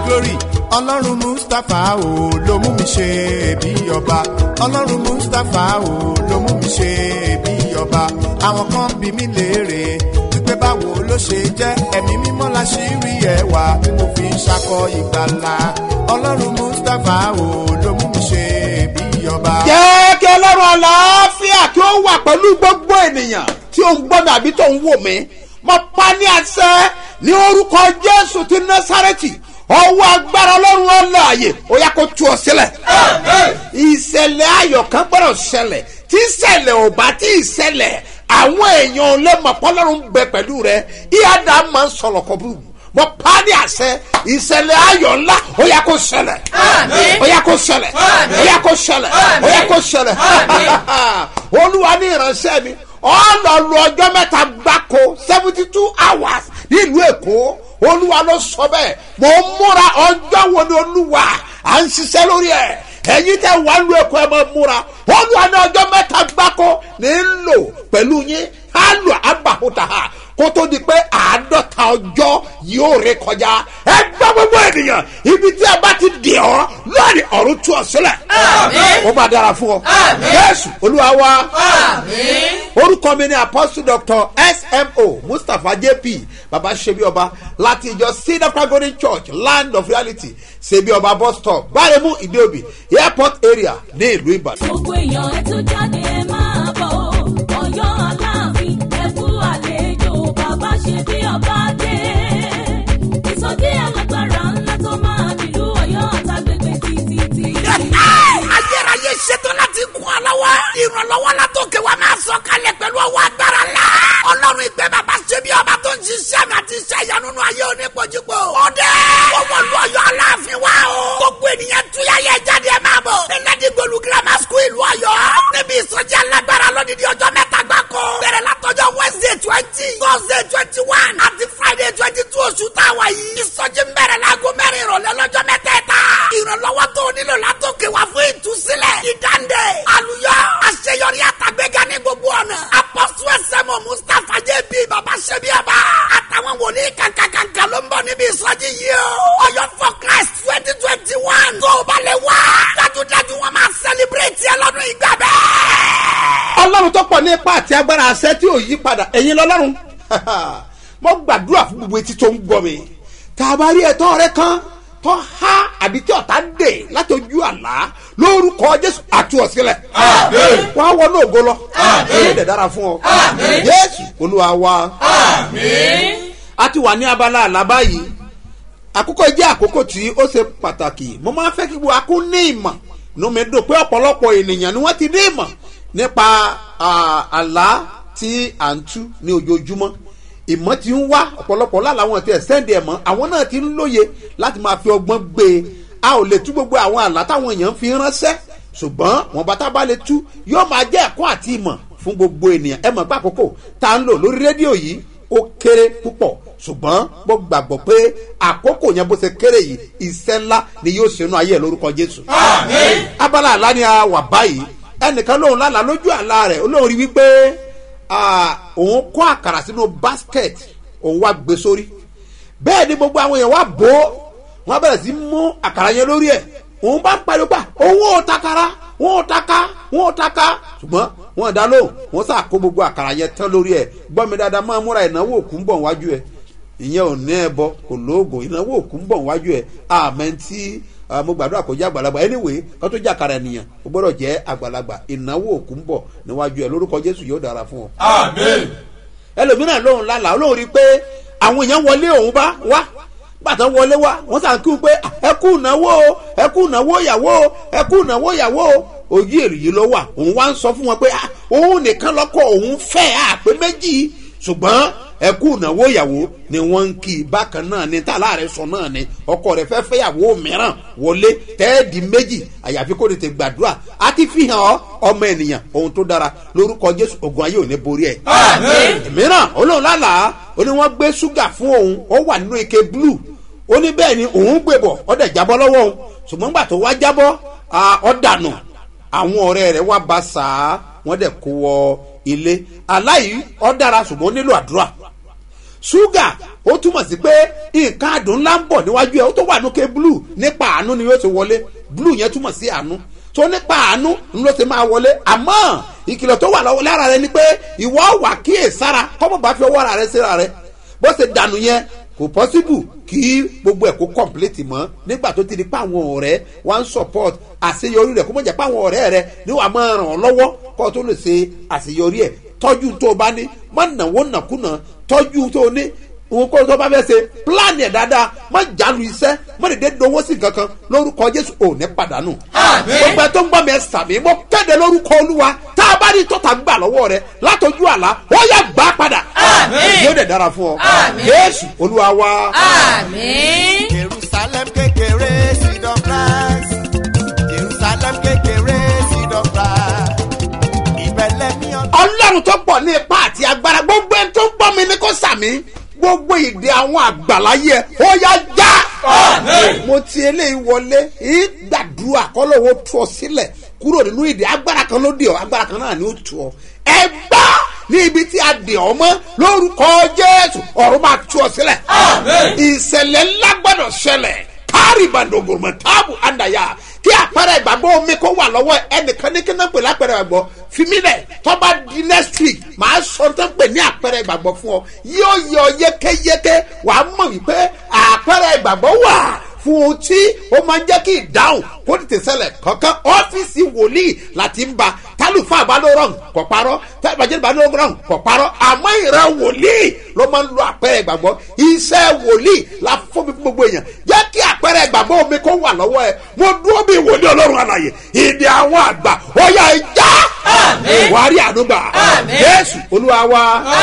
glory ọlọ́run mustapha o ló mú mi ṣe bí ọba ọlọ́run mustapha o ló mú mi ṣe bí ọba àwọn kan bí mi léèrè wípé báwo ló ṣe jẹ́ ẹ̀mí mímọ́ la ṣì rí ẹwà tí mo fi ń ṣakọ ìgbàlà ọlọ́run mustapha o ló mú mi ṣe bí ọba. jẹ́ kí ọlọ́run àlàáfíà kí ó wà pẹ̀lú gbogbo ènìyàn tí ó ń gbọ́dọ̀ àbí tó ń wò mí mo pa ní àṣẹ ní orúkọ jésù ti násàrẹ́tì ọwọ́ agbára ọlọ́run ọlọ́àyè ó yá kó tú ọ sílẹ̀. ìṣẹ̀lẹ̀ ayọ̀ kan gbọ́dọ̀ ṣẹlẹ̀ tí ìṣẹ̀lẹ̀ ò bá tí ì ṣẹlẹ̀ àwọn èèyàn lè mọ̀ pọ́lọ́run bẹ pẹ̀lú rẹ ìyáda máa ń sọ̀rọ̀ kọ́ bú mo pa ní àṣẹ ìṣẹ̀lẹ̀ ayọ̀ ńlá ó yá kó ṣẹlẹ̀ ó yá kó ṣẹlẹ̀ ó yá kó ṣẹlẹ̀ ó yá kó ṣẹlẹ̀ olúwa ní ìránṣẹ́ mi ọlọ́lu ọjọ́ mẹ́ta gbáko seventy two hours nílùú èkó olúwa ló sọ bẹ́ẹ̀ mo ń múra ọjọ́ wo ni olúwa à ń ṣiṣẹ́ lórí ẹ̀ ẹ̀yin tẹ́ wà lu èkó ẹ̀ mọ̀ múra olúwa ní ọjọ́ mẹ́ta gbáko ní ń lò pẹ̀lú yín á lò àbàkúta ha kó tó di pé àádọ́ta ọjọ́ yóò ré kọjá ẹ gbọ́ gbogbo ènìyàn ibi tí a bá ti dì ọ́ lórí ọ̀run tú ọ sílẹ̀ ó máa dára fún ọ yéésù olúwa wa orúkọ mi ni apostle doctor smo mustapha jp baba sebi ọba láti ìjọ cedar golden church land of reality sebi ọba bus stop gbáremú ìdíòbí airport area ní ìlú ìbàdàn. gbogbo èèyàn ẹ tún jáde ẹ máa bọ̀ ọ̀yọ́ aláàfin ẹ kú àlejò bàbá ṣe bí ọba dé ìsọjí alágbára ńlá tó máa nílùú ọ̀yọ́ àtàgbègbè títí. ayérayé ṣetán láti kún ọ lọ́wọ́. ìrànlọ́wọ́ la tó kẹwàá máa sọ kalẹ̀ pẹ̀lú ọwọ́ agbára la. ọlọ́run ìgbẹ́ bàbá ṣe bí ọba tó ń ṣiṣẹ́ mi àti iṣẹ́ ìyanu nínú ayé onípojúpo. ọdẹ owó lu ọyọ aláàfin wa o. gbogbo ènìyàn túyà yẹ jáde ẹ máa bọ̀. ẹnẹ́dí gbolu grammar school ìlú ọyọ. níbi ìsọjí alágbára lódìdí ọjọ́ mẹ́ta gbáko. bẹ̀rẹ̀ látọjọ́ wednesday twenty thursday twenty one àti friday twenty two oṣù táwa yìí. ìsọjí ń bẹ̀rẹ̀ láago mẹ́rin ìrọ̀lẹ́ lọ́jọ́ mẹ́tẹ̀ẹ̀ta. ìrànlọ́wọ́ tó o nílò látòkè wá fún ìtúsílẹ̀. ìdáǹdè àlùyọ àṣeyọrí àtàgbéga ní gbogbo ọ̀nà. apọ́sù ẹsẹ̀mọ̀ mustapha jb baba ṣẹ́bíàbá. àtàwọn wòlíì kàkàkàkà ló ń bọ̀ níbi ìsọjí yìí o. ọ̀yọ́ for christ twenty twenty one. tó o bá lè wá. dájúdájú wọn máa sẹlẹbírẹ̀tì ẹ lọ́dún ìgbà bẹ́ẹ̀. ọlọ́run tó pọ̀ ní ipa àti agbára àṣẹ tí ò yí padà ẹ̀yin lọ́lọ́run mo gbàdúrà fún gbogbo etí tó ń gbọ́ mi tá a bá rí ẹ̀tọ́ rẹ kan tó há àbí tí ọ̀tá dè láti ojú àlá lórúkọ jésù àti ọ̀sílẹ̀ wọ́n á wọnú ògo lọ yóò dẹ̀ dára fún ọ jésù olúwa wa a ti wà ní abala àlá báyìí àkókò jẹ́ àkókò tí ó ṣe pàtàkì mo máa fẹ́ kí gbogbo akó ní ìmọ̀ inú mi dùn pé ọ̀pọ̀lọpọ̀ ènìyàn ni wọ́n ti ní ìmọ̀ nípa ah, àlá tí à ń tú ní ojoojúmọ́ ìmọ̀ ti ń wá ọ̀pọ̀lọpọ̀ lára àwọn ti ẹ̀sẹ̀ǹdì ẹ̀mọ́ àwọn náà ti ń lóye láti máa fi ọgbọ́n gbé e a ò lè tú gbogbo àwọn àlá táwọn èèyàn fi ránṣẹ́ ṣùgbọ́n wọn bá tá a bá lè tú yóò máa jẹ́ ẹ̀kọ́ àti ìmọ̀ fún gbogbo ènìyàn ẹ mọ̀ pé àkókò tá a ń lò lórí rédíò yìí ó kéré púpọ̀ ṣùgbọ́n mo gbàgbọ́ pé àkókò yẹn bó ṣe kéré yìí iṣẹ́ ńlá ni yóò ṣe inú ayé ẹ̀ lórúkọ jésù. abala àlá ni a wà báyìí ẹnìkan lóun lálàá lójú àlá rẹ̀ olóhùn rí wípé ah, òun kó àkàrà sínú basket òun wá gbé sórí bẹ́ẹ̀ ni gbogbo àwọn èèyàn wá bò ó wọ́n bẹ̀rẹ̀ sí mú àkàrà yẹn lórí ẹ̀ òun bá ń pariwo pa owó ò takara wọn ò taka wọn ò taka ṣùgbọ́n wọn dá lóhùn wọn sà kó gbogbo àkàrà yẹn tán lórí ẹ̀ gbọ́ mi dáadáa máa múra ìnáwó òkú ń bọ̀ wájú ẹ̀ ìyẹn ò ní ẹbọ kò lóògùn ìnáwó òkú ń bọ̀ wájú ẹ̀ àmẹ́ tí ah, mo gbàdúrà kó jẹ́ àgbàlagbà anyway kó tó jẹ́ àkàrà ènìyàn ó gbọ́dọ̀ jẹ́ àgbàlagbà ìnáwó òkú ń bọ̀ níwájú ẹ̀ lórúkọ jésù yóò dára fún ọ ẹlòmíràn lóhùn lálàá olóhùn rí i pé àwọn èèyàn wọlé òun bá wá bàtà wọlé wá wọn sàn kí n pé ẹ kú ìnáwó o ẹ kú ìnáwó ìyàwó o ẹ kú ìnáwó ìyàwó o ojú èrè yìí ló wà òun wá ń sọ fún wọn pé ah, òun nìkan lọkọ òun fẹ́ àpé méjì ṣùgbọ́n ẹ kú ìnáwó ìyàwó ni wọ́n ń kí i bákan náà ni tá a láàrẹ sọ náà ni ọkọ rẹ fẹ́ fẹ́yàwó mìíràn wọlé tẹ́ẹ̀dì méjì àyàfi kó tètè gbàdúrà á ti fi hàn ọ́ ọmọ ènìyàn ohun tó dára lórúkọ jésù ogun ayé ò ní borí ẹ̀. mìíràn olóhùn lálàá ó ní wọ́n gbé ṣúgà fún òun ó wà nínú ike blue ó ní bẹ́ẹ̀ ni òun gbé bọ̀ ọ́ dẹ̀ jábọ́ lọ́wọ́ òun ṣùgbọ́n gbà tó wá jábọ́ ọ́ dànù àwọn ọ̀rẹ́ rẹ̀ wá ba sàá wọ́n dẹ̀ kó wọ ilé aláì ọ́ dára ṣùgbọ́n ó nílò àdúrà ṣúgà ó túmọ̀ sí pé nǹkan àdùn ńlá ń bọ̀ níwájú ẹ̀ ó tó wà lókè blue nípa àánú ni yóò ti wọlé blue yẹn túmọ̀ sí àánú tó nípa àánú ń ló ti máa wọlé àmọ́ ìkìlọ̀ tó wà lọ́wọ́ lára rẹ ni pé ìwọ wà kíyèsára kọ́mọ̀ bá fi ọwọ́ ara rẹ síra rẹ bó ṣe dànù yẹn kò pọ́síbù kí gbogbo ẹ̀ kó kọ̀mpléètì mọ́ nígbà tó ti di pé àwọn ọ̀rẹ́ wá ń support àṣeyọrí rẹ̀ kó mọ̀ jẹ́ pé àwọn ọ̀rẹ́ rẹ̀ ni wàá máa ràn ọ́ lọ́wọ́ kó o tó lè ṣe àṣeyọrí ẹ̀ tọ́jú tó o bá ní má nàwó nàkúnà tọ́jú tó o ní òun kó tó bá fẹ́ ṣe pílánì ẹ̀ dáadáa má jálu iṣẹ́ má dèdè dowó sí kankan lórúkọ jésù ò ní pàdánù. gbogbo ẹ tó ń gbọ́ mi ẹ sàmì mo kéde lórúkọ olúwa tá a bá rí tọ́ta gbà lọ́wọ́ rẹ látọjú àlá ó yẹ gbà padà. yóò dẹ̀ dára fún ọ. jésù olúwa wa. àmín. jerusalem kékeré seed of rice jerusalem kékeré seed of rice ìbẹ̀lẹ̀ ní ọdún. ọlọ́run tó pọ̀ ní ipa àti agbára gbogbo ẹni tó ń gbọ́ mi ní kó sàmì gbogbo ìdè àwọn àgbàláyé ẹ ó yá já. mo ti eléyìí wọlé ìgbàdúrà kọ́lọ́wọ́ tú ọ sílẹ̀ kúrò nínú ìdè agbára kan ló dè ọ agbára kan náà ni ó tú ọ. ẹ gbá ní ibi tí a dè ọ mọ́ lórúkọ jésù ọ̀run máa tú ọ sílẹ̀. ìṣẹ̀lẹ̀ ńlá gbọ́dọ̀ ṣẹlẹ̀ káàrí bandogoroma táàbù àndàyà kí àpẹẹrẹ ìgbàgbọ́ omi kó wà lọ́wọ́ ẹnìkan ní kíná pè lápẹẹrẹ ìgbàgbọ́ fimi rẹ̀ tọ́ba di next week màá sọ tó ń pè ní àpẹẹrẹ ìgbàgbọ́ fún ọ yóò yọ yékéyéké wàá mọ̀ wípé àpẹẹrẹ ìgbàgbọ́ wà fún un tí ó máa ń jẹ́ kí ìdáhùn kó tètè ṣẹlẹ̀ kankan ọ́fíìsì wòlíì láti ń ba tálùfáà bá ló rọrùn kò parọ́ tálùfáà bá ló rọrùn kò parọ́ àmọ́ ìran wòlíì ló máa ń lo àpẹẹrẹ ìgbàgbọ́ iṣẹ́ wòlíì la fún mi fún gbogbo èèyàn jẹ́ kí àpẹẹrẹ ìgbàgbọ́ omi kó wà lọ́wọ́ ẹ mo dúró bí wòlíì ọlọ́run àlàyé ìdí àwọn àgbà ó yà ẹ já wàá rí àdúgbà jésù olúwa wa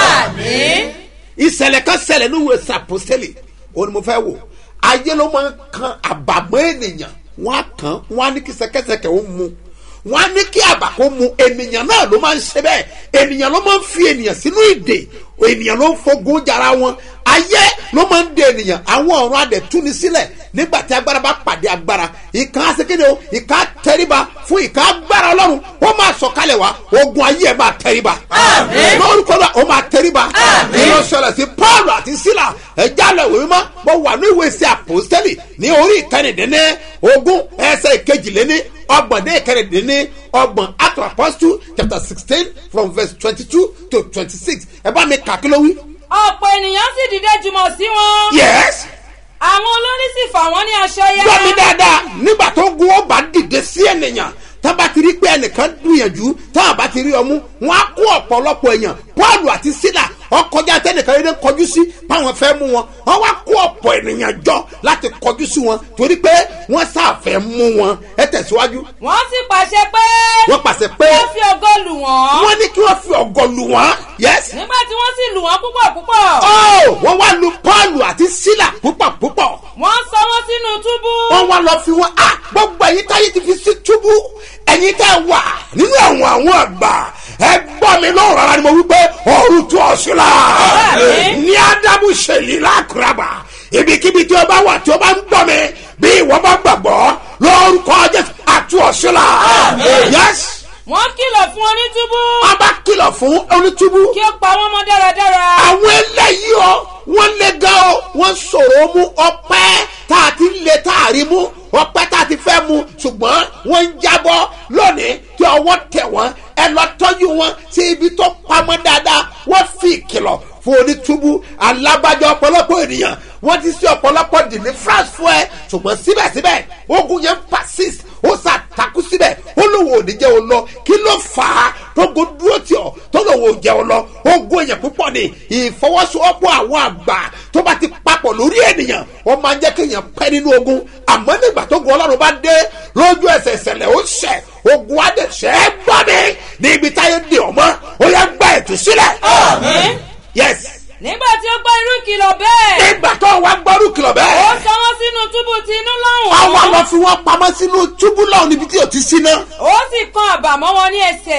àmín. ìṣẹ̀lẹ̀ kan ṣẹlẹ̀ ní ìwé sàpọ́sẹ́lì òun ni mo fẹ́ wò ayé ló máa ń kan àbàmọ́ ènìyàn wọ́n á kàn wọ́n á ní kí sẹ́kẹ́sẹ́kẹ́ ó mu wọ́n á ní kí àbà kó mu ènìyàn náà ló máa ń ṣe bẹ́ẹ̀ ènìyàn ló máa ń fi ènìyàn sínú ìdè ènìyàn ló ń fogun jara wọn ayé ló máa ń de ènìyàn àwọn ọ̀run adẹ̀ túni sílẹ̀ nígbà tí agbára bá pàdé agbára ìkan asekéde o ìkan tẹríba fún ìkan agbára ọlọ́run ó máa sọ̀kalẹ̀ wá ogun ayé ẹ̀ máa tẹríba Àmín. lórúkọ náà ó máa tẹríba Àmín. ìlọ ṣẹlẹ̀ sí paul àti sila ẹja lọ ìwé mímọ́ mo wà ní ìwé sí àpòstẹ́lì ní orí ìkẹrìndínní ogún ẹsẹ̀ ìkejìléní ọgbọ̀n dé ìkẹrìndínní ọgbọ̀n act of apostle chapter sixteen from verse twenty-two to twenty-six ẹ bá mi kà kí ló wí. ọ̀pọ̀ ènìyàn sì dìde jùmọ̀ sí wọn. yes àwọn olórí sì fà wọ́n ní aṣọ yá. gbọ́ mi dáadáa nígbà tó gun ó bá dìde sí ènìyàn tábà ti rí pé ẹnìkan gbìyànjú tábà bá ti rí ọmú wọn á kó ọ̀pọ̀lọpọ̀ èèyàn paul àti sila ọkọjá tẹnìkan yẹn kọjú sí báwọn fẹ́ mú wọn wọn wá kó ọ̀pọ̀ ènìyàn jọ láti kọjú sí wọn torí pé wọ́n sáfẹ́ mú wọn ẹ tẹ̀síwájú wọ́n sì pàṣẹ pé. wọ́n pàṣẹ pé wọ́n fi ògo lù wọ́n. wọ́n ní kí wọ́n fi ọ̀gọ̀ lù wọ́n yes nígbà tí wọ́n sì lù wọ́n púpọ̀ púpọ̀. oh wọ́n wá lu paul àti sila púpọ̀ púpọ̀ wọ́n sọ wọ́n sínú túbú. wọ́n wá lọ fi wọn a gbogbo ẹ̀yin táyé ti fi sí túbú ẹ̀yin tẹ́ wà nínú àwọn àwọn àgbà ẹ gbọ́ mi lọ́rùn rárá ni mo wí pé ọ̀run tó ọ sí la Àmín. ní ádámù ṣèlú lákùrábà ibikíbi tí o bá wà tí o bá ń gbọ́ mi bí ìwọ bá gbàgbọ́ lórúkọ jésù àti ọ̀sí la yes wọ́n kìlọ̀ fún onítúbú. a bá kìlọ̀ fún onítúbú kí ó pa wọ́n mọ́ dáradára. àwọn eléyìí ọ wọn lé gan ọ wọn sọ̀rọ̀ mú ọpẹ́ tá a ti lé tá a rí mú ọpẹ́ tá a ti fẹ́ mu ṣùgbọ́n wọ́n ń jábọ́ lónìí tí ọwọ́ tẹ̀ wọ́n ẹ lọ tọ́jú wọn sí ibi tó pamọ́ dáadáa wọ́n fi ìkìlọ̀ fún onítúbú alábàjọ ọ̀pọ̀lọpọ̀ ènìyàn wọ́n ti sí ọ̀pọ̀lọpọ̀ dìní france fún ẹ ṣùgbọ́n síbẹ̀síbẹ̀ ogun yẹn persist ó ṣàtakú síbẹ̀ ó lóun ò ní jẹ́ o lọ kí ló fà á tógo dúró tì ọ́ tó lóun ò jẹ́ o lọ ogun èèyàn púpọ̀ ni ìfọwọ́sowọ́pọ̀ àwọn àgbà tó bá ti papọ̀ lórí ènìyàn wọ́n máa ń jẹ́ kéèyàn pẹ́ nínú ogun àmọ́ nígbà tó gun ọlọ́run bá dé lójú ẹsẹ̀ ìṣẹ̀lẹ̀ ó ṣẹ̀ ogun adẹ̀ṣẹ̀ ẹ gbọ́ mi ní ibi táyé dè ọ́ mọ́ ó yẹ gbá ètò sílẹ̀. Àmín. yes nígbà tí ó gbọ́ irú ìkìlọ̀ bẹ́ẹ̀. nígbà tó wá gbọ́rú kìlọ̀ ó bẹ́ẹ̀ sọ wọ́n sínú túbú ti inú lọ́hùn. àwa lọ fi wọn pamọ́ sínú túbú náà níbi tí o ti sí náà. ó sì kan àbàmọ́ wọn ní ẹsẹ̀.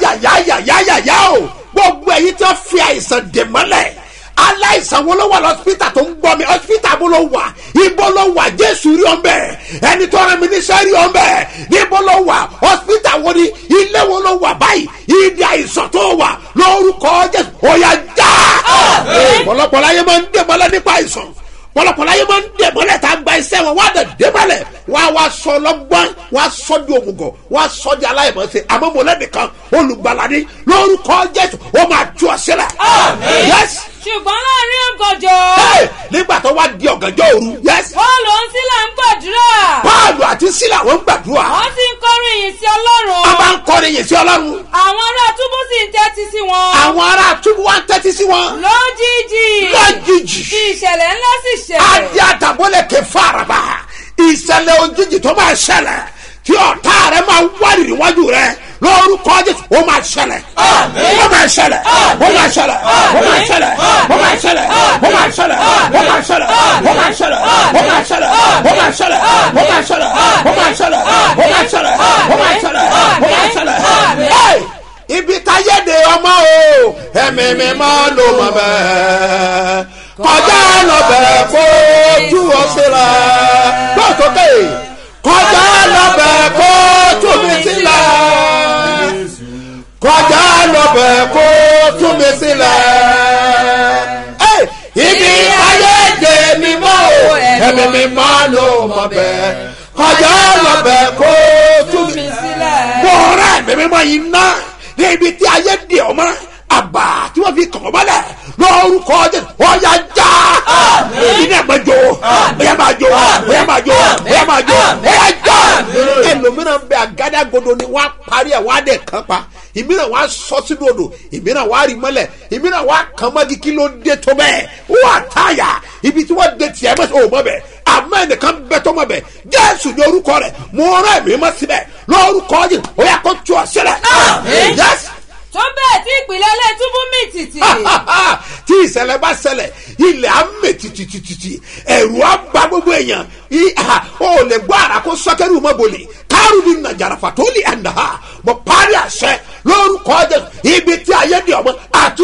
ayayayayaya o gbogbo ẹyin tí wọn fi àìsàn dè mọ́lẹ̀ aláìsàn wo ló wà lọ́sípítà tó ń gbọ́ mi ọ́sípítà bó ló wà ibo ló wà jésù rí ọ̀nbẹ ẹni tó rẹ mi níṣẹ́ rí ọ̀nbẹ níbo ló wà ọ́sípítà wo ni ilé wo ló wà báyìí ìdí àìsàn tó wà lórúkọ jésù ó yá já Àmín. ọ̀pọ̀lọpọ̀ pọ̀lọpọ̀ láyé máa ń dè mọ́lẹ̀ nípa àìsàn pọ̀lọpọ̀ láyé máa ń dè mọ́lẹ̀ tá a gba iṣẹ́ wọn wá dẹ̀ dé mọ́lẹ̀ wọ́n á wá sọ lọ́gbọ́n wọ́n á sọ di òmùgọ̀ wọ́n á sọ di aláìmọ̀ọ́sẹ̀ àmọ́ mo lẹ́nìkan olùgbàlà ní lórúkọ jésù ó máa tú ọ sílẹ̀. yes ṣùgbọ́n láàrin ọ̀gànjọ́ hey, nígbà tó wá di ọ̀gànjọ́ òru yes bọ́ọ̀lù ń sílẹ̀ ń gbàdúrà paulu àti sílà wọ́n ń gbàdúrà wọ́n sì ń kọrin yìí sí ọlọ́run wọ́n bá ń kọrin yìí sí ọlọ́run àwọn ará túbú sì ń tẹ́tí sí wọn àwọn ará túbú wá ń tẹ́tí sí wọn lójijì lójijì tí ìṣẹ̀lẹ̀ ńlá sì ṣẹlẹ̀ adi àtàbọ̀lẹ̀ kẹ faraba ìṣẹ̀lẹ̀ òjijì tó máa ṣẹlẹ̀ tí ọ̀tá rẹ máa wárì níwájú rẹ lórúkọ jésù ó máa ṣẹlẹ̀ ó máa ṣẹlẹ̀ ó máa ṣẹlẹ̀ ó máa ṣẹlẹ̀ ó máa ṣẹlẹ̀ ó máa ṣẹlẹ̀ ó máa ṣẹlẹ̀ ó máa ṣẹlẹ̀ ó máa ṣẹlẹ̀ ó máa ṣẹlẹ̀ ó máa ṣẹlẹ̀ ó máa ṣẹlẹ̀ ó máa ṣẹlẹ̀ ó máa ṣẹlẹ̀ ó máa ṣẹlẹ̀. Hey! ibi táyé de ọmọ o ẹ̀mí mi máa lò mọ́ bẹ́ẹ̀ kọjá lọ́bẹ̀ kó tú ọ sílẹ̀ gbọ́ sókè kọjá lọ́bẹ̀ kó tú mi sílẹ̀ kọjá lọ́bẹ̀ kó tú mi sílẹ̀ Ey! ibi táyé de mi mọ́ o ẹ̀mí mi máa lò mọ́ bẹ́ẹ̀ kọjá lọ́bẹ̀ kó tú mi sílẹ̀ bọ́ọ̀rẹ́ mi mímọ́ yìí ná ní ibi tí ayé di ọmọ àbá tí wọ́n fi kàn ọ́ mọ́lẹ̀ lórúkọ jẹ́ ọ̀yà já ìdí náà máa jó ọ̀yà máa jó ọ̀yà máa jó ọ̀yà máa jó ọ̀yà já ẹlòmíràn bẹ àgádágodo ni wọ́n á parí ẹ̀ wọ́n á dẹ̀ kàn pa ìmíràn wọ́n á sọ sínú odò ìmíràn wọ́n á rí mọ́lẹ̀ ìmíràn wọ́n á kàn mọ́gi kí ló dé tó bẹ́ẹ̀ wọ́n á táyà ibi tí wọ́n dé tiẹ̀ mọ́sẹ̀ ò mọ́ bẹ́ẹ̀ àmọ́ ẹnìkan bẹ tó mọ́ bẹ́ẹ̀ jésù ní orúkọ rẹ̀ mo rán ẹ̀mí mọ́ síbẹ̀ lórúkọ yìí ó yà kó tu ọ sílẹ̀ yẹ́sì tó bẹ́ẹ̀ tí ìpìlẹ̀ ilé túbú mì tìtì tí ìṣẹ̀lẹ̀ bá ṣẹlẹ̀ ilẹ̀ á mè tìtìtìtì ẹ̀rù á ba gbogbo èèyàn I- ah, ó lè gbọ́ ara kó sọ́kẹ́rù mọ́ bolè kárù ní nàjàràfà tó lè àná ha mo parí àṣẹ lórúkọ jẹ ibi tí ayé di ọmọ àti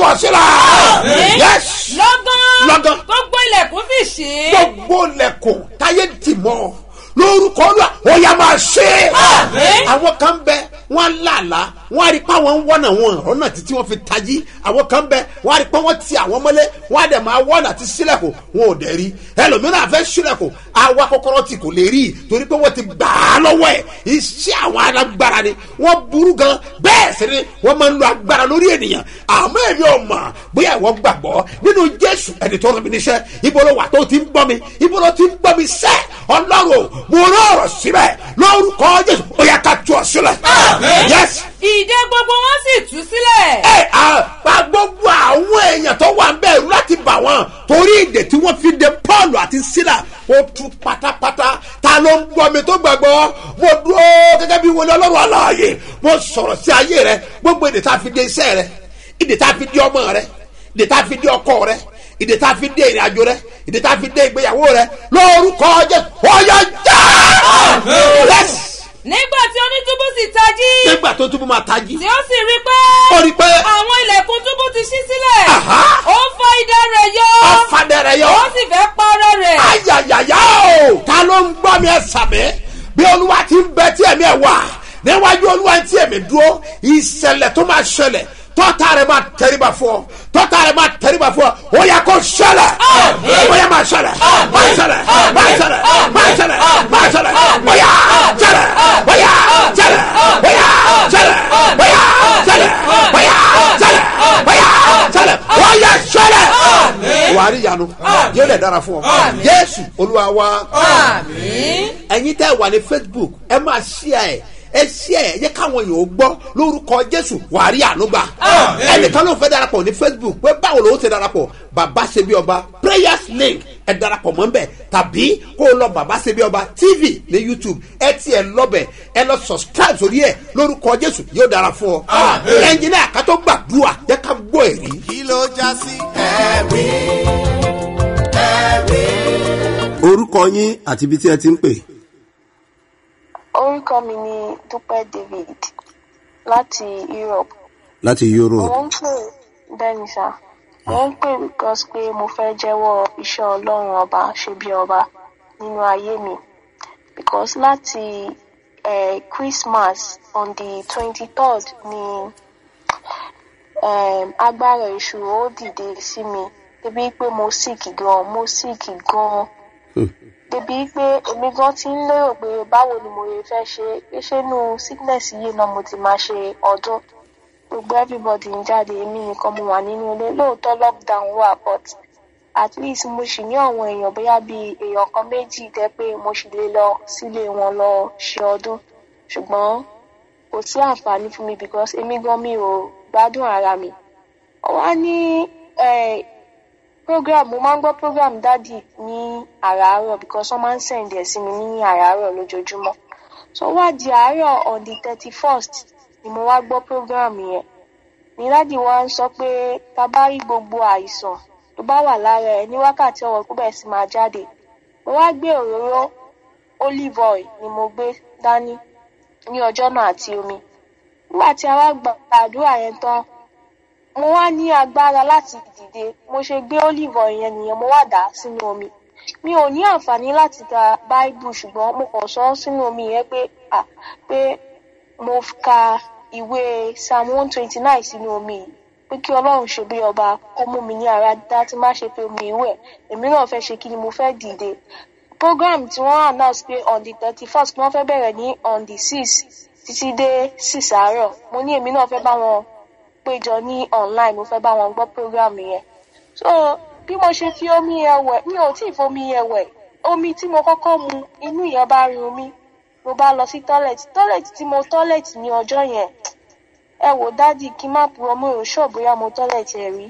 ọ̀sílẹ̀ yes lọ́gán Lọ́gán. gbogbo ilẹ̀kùn sì ṣí gbogbo lẹ̀kùn táyé dì mọ́ lórúkọ olúwa ó yá máa ṣe é Àmín. àwọn kan bẹ wọn làlá wọn á rí pé àwọn ń wọ́nà wọn ọ̀nà títí wọn fi tají àwọn kan bẹ wọn á rí pé wọn ti àwọn mọ́lé wọn á dẹ̀ máa wọ́nà àti sílẹ̀kùn wọn ò dẹ̀ rí ẹlòmíràn àfẹ́ sílẹ̀kùn àwa kọ́kọ́rọ́ tí kò lè rí i torí pé wọ́n ti gbà á lọ́wọ́ ẹ̀ iṣẹ́ àwọn alágbára ni wọ́n burú gan bẹ́ẹ̀ sì ni wọ́n máa ń lo agbára lórí ènìyàn àmọ́ èmi ò mọ̀ bóyá ìwọ gbàgbọ́ nínú jésù ẹni tó rán mi níṣẹ́ ibo ló wà tó ti ń gbọ́ mi ibo ló ti ń gbọ́ mi sẹ́ ọlọ́run mo rán ọ̀rọ̀ síbẹ̀ lórúkọ jésù ó yẹ ká tú ọ sílẹ̀ yẹ́sì ìdè gbogbo wọn sì tú sílẹ̀ ẹ àpá gbogbo àwọn èèyàn tó wà ń bẹ̀rù láti bà wọ́n torí ìdè tí wọ́n fi de paul àti sila ó tú pátápátá ta ló ń gbọ́ mi tó gbàgbọ́ mo dúró gẹ́gẹ́ bí wọlé ọlọ́run aláàyè mo sọ̀rọ̀ sí ayé rẹ gbogbo ìdè tá a fi de iṣẹ́ rẹ ìdè tá a fi de ọmọ rẹ ìdè tá a fi de ọkọ rẹ ìdè tá a fi de ìrìnàjò rẹ ìdè tá a fi de ìgbéyàwó rẹ lórúkọ jẹ ọyọ já Yes! nígbà tí onítúbú sì tají nígbà tó túbú máa tají tí ó sì rí pé ó rí i pé àwọn ilẹ̀kùn túbú ti ṣí sílẹ̀ Àhá. ó fọ́ idà rẹ̀ yọ ọ̀fadẹ̀rẹ̀ yọ. ó sì fẹ́ parọ́ rẹ̀ ayayaya o ta ló ń gbọ́ mi ẹ sàmì bí olúwa ti ń bẹ tí ẹ̀mí ẹ̀ wà níwájú olúwa tí ẹ̀mí dúró ìṣẹ̀lẹ̀ tó máa ṣẹlẹ̀ tọ́ta rẹ̀ máa tẹríba fún ọ tọ́ta rẹ̀ máa tẹríba fún ọ ó yẹ kó ṣẹlẹ̀ ó yẹ máa ṣẹlẹ̀ máa ṣẹlẹ̀ máa ṣẹlẹ̀ máa ṣẹlẹ̀ máa ṣẹlẹ̀ ó yà ṣẹlẹ̀ ó yà ṣẹlẹ̀ ó yà ṣẹlẹ̀ ó yà ṣẹlẹ̀ ó yà ṣẹlẹ̀ ó yà ṣẹlẹ̀ ó yà ṣẹlẹ̀ wàá rí ìyanu yóò lè dára fún ọ jésù olúwa wa àmín ẹ̀yin tẹ́ wà ní facebook ẹ máa ṣíà ẹ̀ ẹ ṣíà ẹ̀ yẹ káwọn èèyàn ó gbọ́ lórúkọ jésù wàá rí àánú gbà ẹnìkan ló fẹ́ darapọ̀ ní facebook pé báwo ló ṣe darapọ̀ bàbá ṣe bí ọba prayers link ẹ darapọ̀ mọ́ nbẹ̀ tàbí kó o lọ bàbá ṣe bí ọba tv ní youtube ẹ tiẹ̀ lọ́bẹ̀ ẹ lọ subscribe sórí ẹ̀ lórúkọ jésù yóò dára fún ọ ẹnjìnìá kátó gbàdúrà yẹ ká gbọ́ èrí. kí ló já sí ẹ̀rí ẹ̀rí. orúkọ yín àti ibi tí ẹ ti ń pè orúkọ mi ni dúpẹ́ david láti europe láti mo europe ń pè bẹ́ẹ̀ ni sá mo ń pè because pé mo fẹ́ jẹ́wọ́ iṣẹ́ ọlọ́run ọba ṣe bí ọba nínú ayé mi because láti eh, christmas on the twenty third ni um, agbára èṣù ó dìde sí mi débi pé mo sick gan mo sick gan débi pé èmi gan ti ń lérò pé báwo ni mo lè fẹ́ ṣe pé ṣé inú sickness yìí náà mo ti máa ṣe ọdún gbogbo everybody ń jáde èmi nìkan mo wà nínú ilé lóòótọ́ lockdown wà but at least mo sì ní àwọn èèyàn bóyá bíi èèyàn kan méjì tẹ́ pé mo sì lè lọ sílé wọn lọ ṣe ọdún ṣùgbọ́n kò sí àǹfààní fún mi because èmi gan mi ò gbádùn ara mi wá ní eh, program mo máa ń gbọ́ program dádì ní àràárọ̀ because wọ́n máa ń send ẹ̀ sí mi ní àràárọ̀ lójoojúmọ́ so wá di àárọ̀ on the thirty first ni mo wá gbọ́ program yẹn ní dádì wa ń sọ pé tá a bá rí gbogbo àìsàn tó bá wà lára ẹ ní wákàtí ọwọ́ kó bẹ̀rẹ̀ sí máa jáde mo wá gbé òróró olive oil ni mo gbé dání ní ọjọ́ náà àti omi nígbà tí a wá gba àdúrà yẹn tán mo wá ní agbára láti dìde mo ṣe gbé olive oil yẹn nìyẹn mo wá dà á sínú omi mi ò ní àǹfààní láti ka báíbù ṣùgbọ́n mo kàn sọ ọ́ sínú omi yẹn pé à pé mo ka ìwé psalm one twenty nine sínú omi yìí pé kí ọlọ́run ṣe bí ọba kó mú mi ní ara dá tí má ṣe pé omi ìwẹ̀ èmi náà fẹ́ ṣe kí ni mo fẹ́ dìde program tí wọ́n announce pé on the thirty first wọ́n fẹ́ bẹ̀rẹ̀ ní on the six títí dé six àárọ̀ mo ní èmi náà fẹ́ bá wọn péjọ ní online mo fẹ́ bá wọn gbọ́ program yẹn so bí mo ṣe fi omi yẹn wẹ̀ mi ò tí ì fomi yẹn wẹ̀ omi tí mo kọ́kọ́ mu inú yẹn bá run mi mo bá lọ sí toilet toilet tí mo toilet ní ọjọ́ yẹn ẹ wò dádì kí n má purọ́ mo ò ṣọ́ bóyá mo toilet ẹ̀ rí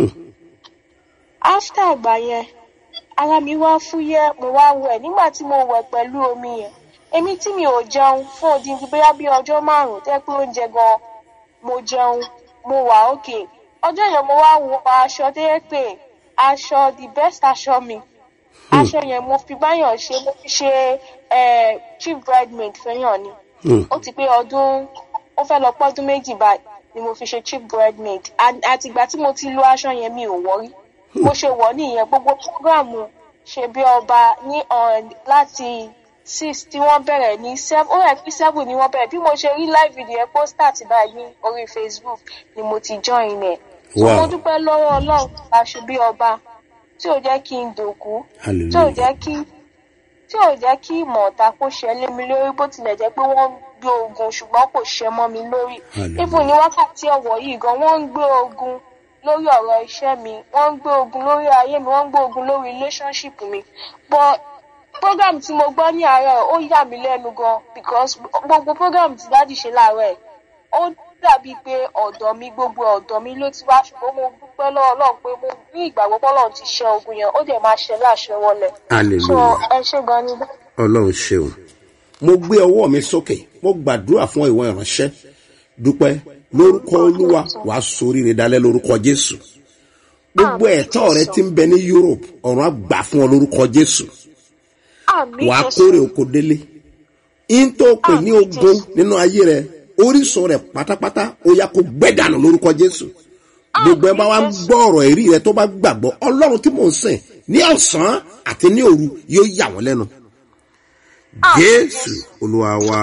after àgbà yẹn ara mi wá fúyẹ́ mo wá wẹ̀ nígbà tí mo wẹ̀ pẹ̀lú omi yẹn èmi tí mi ò jẹun fún odindi bóyá bí ọjọ́ márùn-ún tẹ́ pé oúnjẹ gan mo jẹun mo wà òkè ọjọ́ yẹn mo wá wọ aṣọ tó yẹ pé aṣọ the best aṣọ mi aṣọ yẹn mo fi báyọ̀ ṣe mo fi ṣe eh, chief bridemaid fẹ́yàn ni ó ti pé ọdún ó fẹ́ lọ pọ́dún méjì báyìí ni mo fi ṣe chief bridemaid àtìgbà tí mo ti lo aṣọ yẹn mi ò wọ́rí mo ṣe wọ̀ nìyẹn gbogbo programu ṣe bí ọba ní on láti six tí wọ́n bẹ̀rẹ̀ ní seven ó rẹ̀ pé seven ni wọ́n bẹ̀rẹ̀ bí mo ṣe rí live video yẹn pósítà ti báyìí ní orí facebook ni mo ti join ẹ̀. so Wow. mo dúpẹ́ lọ́wọ́ ọlọ́run bá ṣe bí ọba tí ò jẹ́ kí n dòkú tí ò hallelujah jẹ́ kí tí ò jẹ́ kí ìmọ̀ ọ̀tá kó ṣe lé mi lórí bó tilẹ̀ jẹ́ pé wọ́n ń gbé ogun ṣùgbọ́n kò ṣe mọ́ mi lórí. Hallelujah. even ní wákàtí ọ̀wọ̀ yìí gan wọ́n ń gbé ogun lórí ọ̀rọ̀ iṣẹ́ mi wọ́n ń gbé ogun lórí ayé mi wọ́n ń gbé ogun lórí relationship mi but program tí mo gbọ́ ní àárọ̀ ó yà mí lẹ́nu gan because gbogbo program tí dáàdì ṣe láàárọ̀ ẹ̀ ó dàbíi pé ọ̀dọ̀ mi gbogbo ọ̀dọ̀ mi ló ti wá ṣùgbọ́n mo dúpẹ́ lọ́wọ́ ọlọ́run pé mo ní ìgbàgbọ́ pé ọlọ́run ti ṣe ogun yẹn ó dẹ̀ máa ṣe láṣẹ wọlé so hallelujah ẹ ṣe gan ni ọlọ́run ṣeun mo gbé ọwọ́ mi sókè mo gbàdúrà fún ìwọ ìránṣẹ́ dúpẹ́ lórúkọ olúwa wàá soríire dalẹ́ lórúkọ jésù gbogbo ẹ̀tọ́ rẹ ti ń bẹ ní europe ọ̀run á gbà fún ọ lórúkọ jésù àmì wàá kórè oko délé in tó pè ní ogun nínú ayé rẹ orísun rẹ pátápátá ó yá kó gbẹ́dànù lórúkọ jésù gbogbo ẹ bá wa ń gbọ́ ọ̀rọ̀ èrí rẹ tó bá gbàgbọ́ ọlọ́run tí mò ń sìn ní ọ̀sán àti ní òru yóò yà wọ́n lẹ́nu jésù olúwa wa.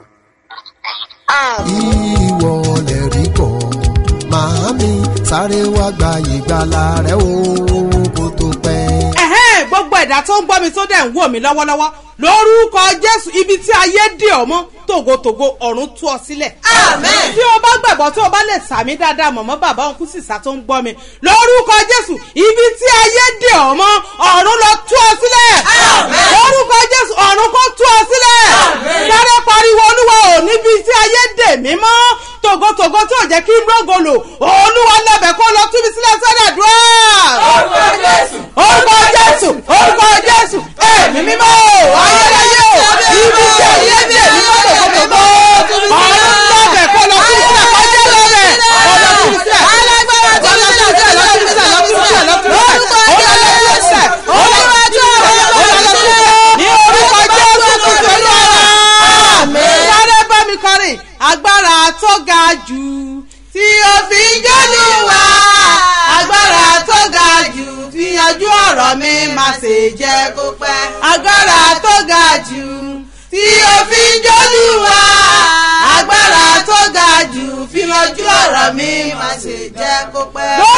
ìwọ lè rí kọ màámi sáré wá gba ìgbàlà rẹ o kó tó pẹ́. ẹ̀hẹ́n gbogbo ẹ̀dá tó ń gbọ́ mi tó dẹ̀ ń wò mí lọ́wọ́lọ́wọ́ lórúkọ jésù ibi tí ayé dè ọ́ mọ́ tògótògó ọ̀run tú ọ sílẹ̀. Amen. tí o bá gbàgbọ́ tó o bá lè sàmì dáadáa mọ̀mọ́ bàbá òun kú sísá tó ń gbọ́ mi lórúkọ jésù ibi tí ayé dè ọ́ mọ́ ọ̀run lọ tú ọ sílẹ̀. Amen. lórúkọ jésù ọ̀run kó tú ọ sílẹ̀. Amen. sáré pariwo olúwa ò níbi tí ayé dè mí mọ́ tògótògó tó jẹ́ kí n rógo lò olúwa lọ́bẹ̀ kó lọ tú mi sílẹ̀ sọ́dọ̀ dùn Orúkọ Jésù. orúkọ jésù orúkọ jésù ẹ̀mí mímọ́ ayérayé o ibi tí ayé dé ní mọ́tòkòtò ọ̀run lọ́bẹ̀ kó lọ sí sílẹ̀ kọjá lọ́bẹ̀ ọ̀nà sí sílẹ̀ Alágbára tó ọ̀nà ń sí sílẹ̀ lọ sí sílẹ̀ lọ sí sílẹ̀ lọ sí sílẹ̀ Orúkọ ọ̀nà lọ sí sílẹ̀ Olúwa tó ọ̀nà lọ sí sílẹ̀ ní orúkọ jésù kristu olúwa sáré bá mi kọrin agbára tó ga jù tí o fi ń jọ́lù wá agbára tó ga jù fi yanjú ọ̀rọ̀ mi má ṣe jẹ́ kó pẹ́ agbára tó ga jù tí o fi ń jọ́lù wá agbára tó ga jù fi yanjú ọ̀rọ̀ mi má ṣe jẹ́ kó pẹ́. lórí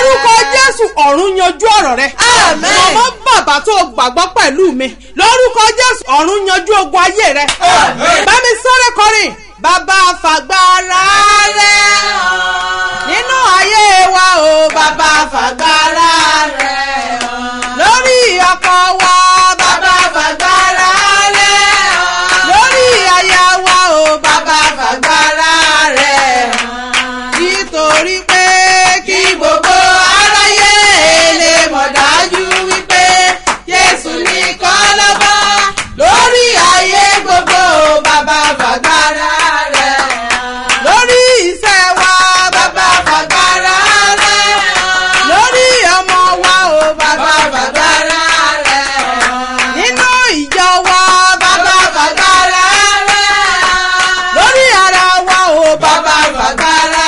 lórúkọ jésù ọ̀run yanjú ọ̀rọ̀ rẹ. Àmín. mọ̀mọ́ bàbá tó gbàgbọ́ pẹ̀lú mi lórúkọ jésù ọ̀run yanjú ogun ayé rẹ. bá mi sọ́rẹ́ kọrin bàbá fàgbára rẹ nínú ayé wa o bàbá fàgbára rẹ lórí ọkọ wa bàbá fàgbára rẹ lórí aya wa o bàbá fàgbára rẹ nítorí pé kí gbogbo aráyé lè mọ̀ dájú wípé jésù nìkan lọ́ba lórí ayé gbogbo bàbá fàgbára rẹ̀ lórí iṣẹ́ wa bàbá fàgbára rẹ̀ lórí ọmọ wa o bàbá fàgbára rẹ̀ nínú ìjọ wa bàbá fàgbára rẹ̀ lórí ara wa o bàbá fàgbára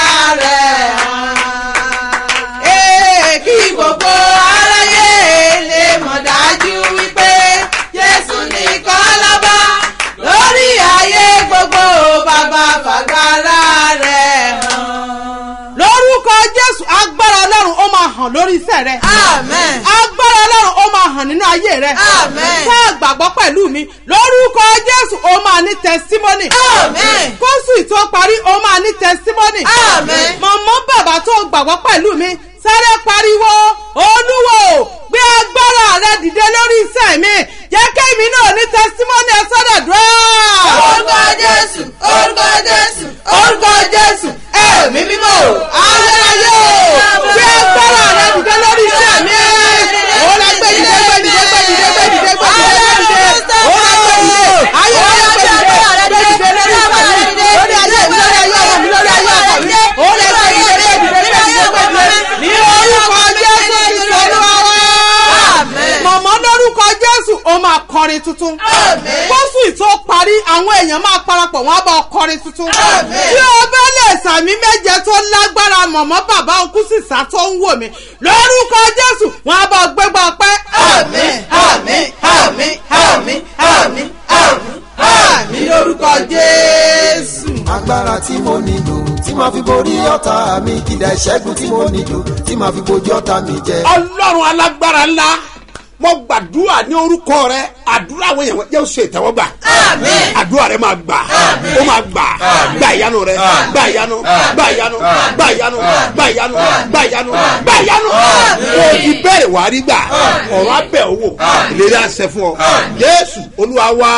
rẹ̀ ee kí gbogbo aráyé lè mọ̀ dájú wípé jésù nìkan lọ́ba lórí ayé gbogbo bàbá fàgbára rẹ̀ hàn. lórúkọ jésù agbára ọlọ́run ó máa hàn lórí iṣẹ́ rẹ. Amen. agbára ọlọ́run ó máa hàn nínú ayé rẹ. Amen. tá a gbàgbọ́ pẹ̀lú mi lórúkọ jésù ó máa ní tẹsímọ́nì. Amen. kóṣù tó parí ó máa ní tẹsímọ́nì. Amen. mọ̀mọ́ bàbá tó gbàgbọ́ pẹ̀lú mi sáré pariwo olúwo gbé agbára rẹ dìde lórí iṣẹ́ mi jẹ́ kémi náà ní tẹsímọ́nì ẹ sọ́dọ̀ dúró. orúkọ jésù orúkọ jésù orúkọ jésù ẹ̀mí mímọ́ ayérayé gbé agbára rẹ dìde lórí iṣẹ́ mi. ó lọ gbé dìde gbé dìde gbé dìde gbé dìde gbé dìde gbé dìde ó lọ gbé dìde ayérayé gbé dìde gbé dìde lórí iṣẹ́ mi lórí ayé mi lórí ayé ọmọ mi lórí ayé ọkọ mi ó lọ gbé dìde gbé dìde gbé dìde gbé dìde ní orúkọ jésù ìṣòro wa. mọ̀mọ́ lórúkọ jésù ó máa kọrin tuntun. kóṣù tó parí àwọn èèyàn máa parapọ̀ wọ́n á bá ọ kọrin tuntun. tí o bá lè sàmì méje tó lágbára mọ̀mọ́ bàbá òkú sísá tó ń wò mí lórúkọ jésù wọ́n á bá ọ gbégbá ọpẹ́. àmín àmín àmín àmín àmín àmín àmín lórúkọ jésù. agbára tí mo nílò tí màá fi borí ọ̀tá mi kìdá ìṣẹ́gun tí mo nílò tí màá fi bojú ọ̀tá mi jẹ. ọlọ́run alágbára ńlá mo gbàdúrà ní orúkọ rẹ àdúrà àwọn èèyàn jẹ́ oṣù ìtẹ́wọ́gbà àdúrà rẹ máa gbà ó máa gbà gbà ìyanu rẹ gbà ìyanu gbà ìyanu gbà ìyanu gbà ìyanu gbà ìyanu gbà ìyanu kò fi bẹ́ẹ̀ wá rí gbà ọ̀rọ̀ abẹ́ owó ìlérí àṣẹ fún ọ jésù olúwa wá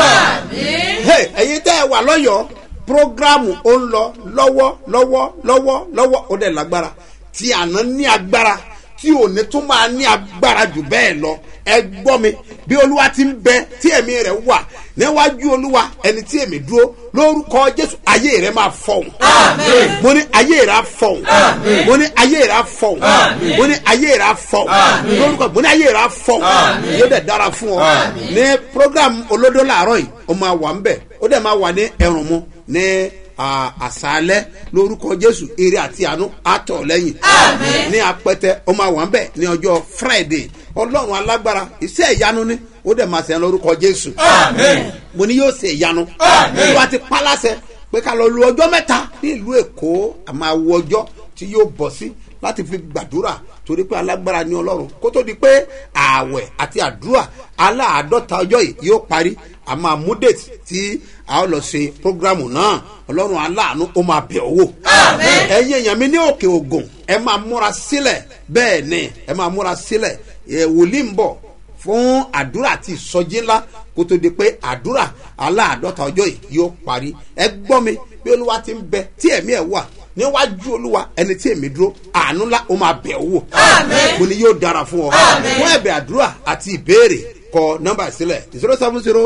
Hey, ẹ̀yin tẹ́ ẹ wà lọ́yọ̀ọ́ programu ó ń lọ lọ́wọ́ lọ́wọ́ lọ́wọ́ lọ́wọ́ ó dẹ̀ lágbára tí àná ní agbára tí òní tún máa ní agbára jù bẹ́ẹ̀ lọ ẹ gbọ́ mi bí olúwa ti ń bẹ tí ẹ̀mí rẹ̀ wà níwájú olúwa ẹni tí èmi dúró lórúkọ jésù ayé rẹ̀ máa fọ̀hún mo ní ayé rẹ̀ á fọ̀hún mo ní ayé rẹ̀ á fọ̀hún mo ní ayé rẹ̀ á fọ̀hún lórúkọ mo ní ayé rẹ̀ á fọ̀hún yóò dẹ̀ dára fún ọ ní program olódó làárọ̀ yìí ó máa wà ń bẹ̀ ó dẹ̀ máa wà ní ẹ̀rùn mu ní à- àṣálẹ́ lórúkọ jésù eré àti àánú àtọ̀ lẹ́yìn ní apẹtẹ ó máa wà ń bẹ̀ ní ọjọ́ friday ọlọ́run alágbára iṣẹ́ ìyanu ni ó dẹ̀ máa sẹ́yìn lórúkọ jésù mo ní yóò ṣe ìyanu olúwa ti pálásẹ pé ká lọ lu ọjọ́ mẹ́ta ní ìlú èkó àmọ́ àwọ ọjọ́ tí yóò bọ̀ sí láti fi gbàdúrà torí pé alágbára ní ọlọ́run kó tó di pé ààwẹ̀ àti àdúrà aláàádọ́ta ọjọ́ yìí yóò parí àmọ́ àmúdètì tí a ó lọ ṣe prógrámù náà ọlọ́run aláàánú ó máa bẹ̀ ọ́ wò. ẹ̀yin èèyàn mi ní òkè ògùn ẹ máa múra sílẹ̀ bẹ́ẹ̀ ni ẹ máa múra sílẹ̀ ẹ̀ wòlíì ń bọ̀ fún àdúrà àti ìsọjí ńlá kó tó di pé àdúrà aláàdọ́ta ọjọ́ yìí yóò parí ẹ gbọ́ mi bí olúwa ti ń bẹ tí ẹ̀mí ẹ̀ wà níwájú olúwa ẹni tí èmi dúró àánú ńlá ó máa bẹ̀ ọ́ wò mo ní yóò dára fún ọ fún ẹ̀bẹ̀ àdúrà àti ìbéèrè kọ nọ́mbà sílẹ̀ zero seven zero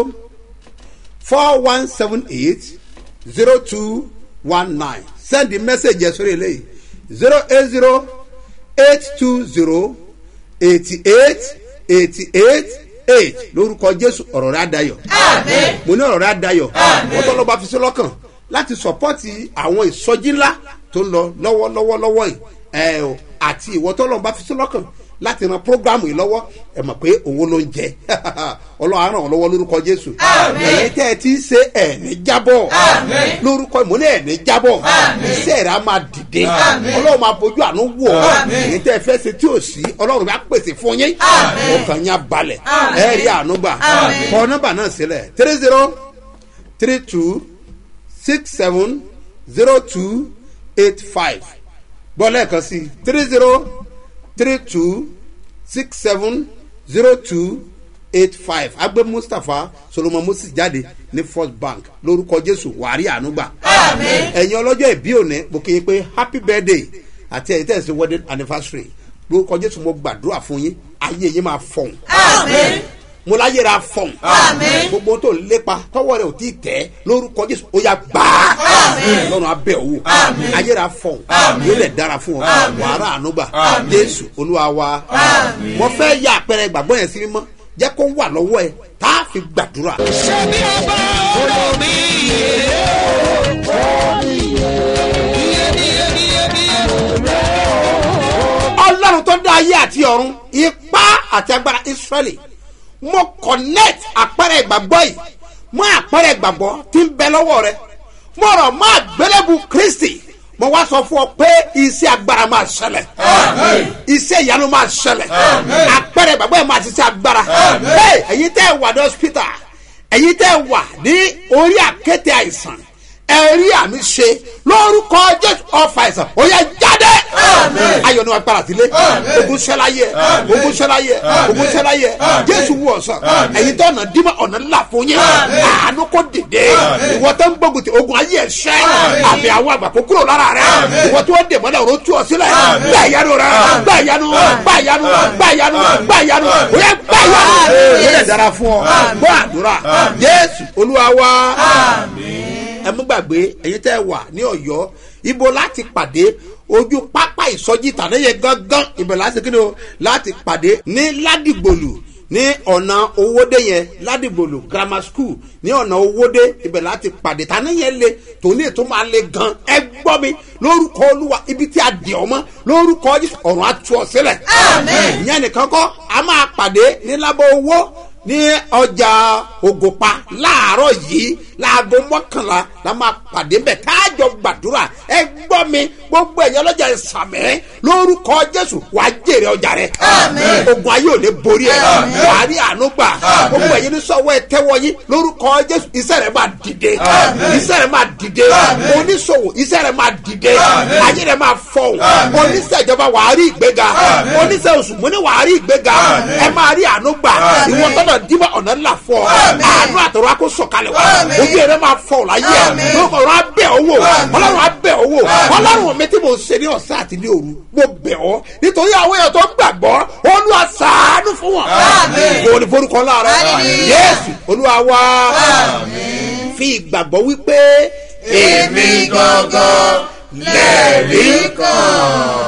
four one seven eight zero two one nine send the message yẹn sórí eléyìí zero eight zero eight two zero eighty eight eighty eight eight lórúkọ jésù ọ̀rọ̀ rẹ̀ adayọ̀ mo ní ọ̀rọ̀ rẹ̀ adayọ̀ wọ́n tọ́ lọ́ba fi sí lọ́kàn láti sọ́pọ́tì àwọn ìsọjí ńlá tó ń lọ lọ́wọ́lọ́wọ́ lọ́wọ́ yìí ẹ o àti ìwọ tọ́lọ́run bá fi sí lọ́kàn láti ran programu yìí lọ́wọ́ ẹ mọ̀ pé owó ló ń jẹ ọlọ́run á ràn ọ́ lọ́wọ́ lórúkọ jésù ẹ̀yin tẹ́ ẹ ti ń ṣe ẹ̀ẹ́nì jábọ̀ lórúkọ ìmọ̀lẹ́ ẹ̀ẹ́nì jábọ̀ iṣẹ́ rẹ̀ á máa dìde ọlọ́run máa bójú àánú wọ̀ ọ́ ẹ̀yin tẹ́ ẹ fẹ́ ṣe tí ò sí ọlọ́run bá pèsè fún yín ọkàn yín á balẹ̀ ẹ̀ rí àánú gbà kọ́ nọ́mbà náà sílẹ̀ three zero three two six seven zero two eight five gbọ́ lẹ́ẹ̀kan sí three zero three two six seven zero two eight five agbe mustapha solomon moses jáde ní first bank lórúkọ jésù wàrí ànúgbà ẹ̀yin ọlọ́jọ́ ìbí òní mo kì í pé happy birthday àti ẹ̀yin tẹ̀sí wedding anniversary lórúkọ jésù mo gbàdúrà fún yín ayé yín máa fọ̀hún mo láyé ra fọ̀hún gbogbo tó ń lépa tọwọ́ rẹ̀ ò tí ì tẹ́ lórúkọ jésù ó yà gbà á lọ́run abẹ́ òwò ayé ra fọ̀hún yóò lẹ̀ dára fún ọ wàrà ànúgbà jésù olúwa wa mo fẹ́ yà àpẹẹrẹ ìgbàgbọ́ yẹn sí mímọ́ jẹ́ kó wà lọ́wọ́ ẹ tá a fi gbàdúrà. ṣebí ọba olómi ọlọ́run tó dá ayé àti ọ̀run ipá àti agbára israẹli mo connect àpẹẹrẹ ìgbàgbọ́ yìí mọ àpẹẹrẹ ìgbàgbọ́ tí ń bẹ lọ́wọ́ rẹ mo rọ̀ mọ́ àgbélébù kristi mo wá sọ fún ọ pé iṣẹ́ agbára máa ṣẹlẹ̀ iṣẹ́ ìyanu máa ṣẹlẹ̀ àpẹẹrẹ ìgbàgbọ́ yìí máa ṣiṣẹ́ agbára Hey, ẹ̀yin tẹ́ ẹ wà ní hospital ẹ̀yin tẹ́ ẹ wà ní orí àkéte àìsàn ẹ̀rí àmì ṣe lórúkọ jésù ọfà àìsàn ó yẹ jáde ayọ̀ ni wọ́n para sílé ogun ṣẹláyẹ ogun ṣẹláyẹ ogun ṣẹláyẹ jésù wù ọ̀sán ẹ̀yin tó ọ̀nà dímọ̀ ọ̀nà ńlá fún yín àánú kò dìde ìwọ tó ń gbógun ti ogun ayé ẹ̀ ṣẹ́ àmì àwọn àgbà kó kúrò lára rẹ ìwọ tó ń dè mọ́lẹ̀ òró tú ọ sílẹ̀ gbà ìyanu rẹ gbà ìyanu gbà ìyanu gbà ìyanu gbà ìyanu ó yẹ gbà ìyanu ó yẹ dára fún ọ gbọ́ àdúrà jésù olúwa wá ẹ mú gbàgbé ẹ̀yin tẹ́ ẹ wà ní ọ̀yọ́ ibo láti pàdé ojú pápá ìsọjí tàníyẹ gángan ibẹ̀ láti kí ni o láti pàdé ní ládìgbòlù ní ọ̀nà owóde yẹn ládìgbòlù grammar school ní ọ̀nà owóde ibẹ̀ láti pàdé tàníyẹ le tòní ètò máa le gan ẹ gbọ́ mi lórúkọ olúwa ibi tí a dì ọmọ lórúkọ Jésù ọ̀run á tú ọ sílẹ̀ ìyẹn nìkan kọ́ a máa pàdé ní lábọ́ owó ní ọjà ògùnpa láàárọ̀ yìí láago mọ́kànlá la máa pàdé bẹ̀ káàjọ gbàdúrà ẹ gbọ́ mi gbogbo ẹ̀yọ́ lọ́jà ìsàmẹ́ lórúkọ jésù wà á jèrè ọjà rẹ ogun ayé ò lè borí ẹ wà á rí àánú gbà gbogbo ẹ̀yọ́ ní sọ́wọ́ ẹ tẹ́wọ́ yín lórúkọ jésù iṣẹ́ rẹ máa dìde iṣẹ́ rẹ máa dìde oníṣòwò iṣẹ́ rẹ máa dìde ayé rẹ máa fọ̀hún oníṣẹ́ ìjọba wà á rí ìgbéga oníṣẹ́ oṣù múni wà á rí ìgbéga ẹ máa rí àánú gbà ìwọ tọ́nà dímọ̀ ọ̀nà ńlá fọ àánú àtọ̀rọ̀ akó sọ̀kalẹ̀ wá ojú ẹ̀rẹ́ máa fọ láyé ẹ̀ lórúkọ ọ̀rọ̀ abẹ́ owó ọlọ́run abẹ́ owó ọlọ́run mi tí mo ṣe ní ọ̀sán àti ní òru mo bẹ̀ ọ́ nítorí àwọn èèyàn tó gbàgbọ́ olúwa ṣàánú fún wọn kò ní forúkọ láàrẹ yéésù olúwa wá fi ìgbàgbọ́ wípé èmi gangan lẹ́ẹ̀rí kan.